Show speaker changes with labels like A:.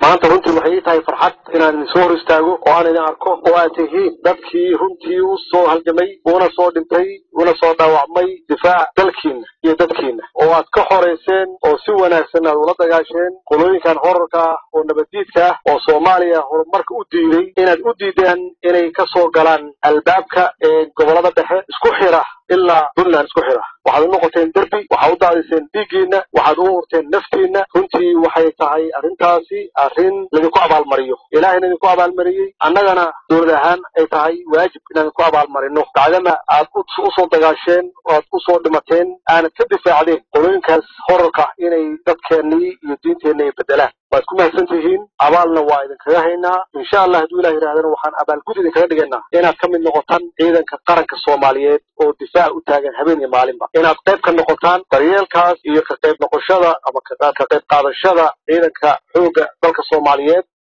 A: maanta runtii waxay ii tahay farxad inaan idin soo hor istaago oo aan idin arko oo aad tihiin dadkii runtii u soo halgamay una soo dhintay una soo dhaawacmay difaaca dalkiina iyo dadkiina oo aad ka xorayseen oo si wanaagsan aad ula dagaasheen qolooyinkan horarka ah oo nabaddiidka ah oo soomaaliya horumarka u diiday inaad u diideen inay ka soo galaan albaabka ee gobolada dhexe isku xira ilaa puntland isku xira waxaad u noqoteen derbi waxaad u daadiseen dhiiggiina waxaad u hurteen naftiina runtii waxay tahay arrintaasi arrin laydinku abaalmariyo ilaahayna idinku abaalmariyey annagana dowlad ahaan ay tahay waajib inaan idinku abaalmarino bacdama aad usoo dagaasheen oo aad usoo dhimateen aanad ka difaacdeen qolooyinkaas horarka inay dadkeennii iyo diinteenna ay bedelaan waad ku mahadsan tihiin abaalna waa idinkaga haynaa insha allah hadduu ilah yidhahdana waxaan abaalgud idinkaga dhigaynaa inaad ka mid noqotaan ciidanka qaranka soomaaliyeed oo difaac u taagan habeen iyo maalinba inaad qayb ka noqotaan daryeelkaas iyo ka qayb noqoshada ama ka qayb qaadashada ciidanka xoogga dalka soomaaliyeed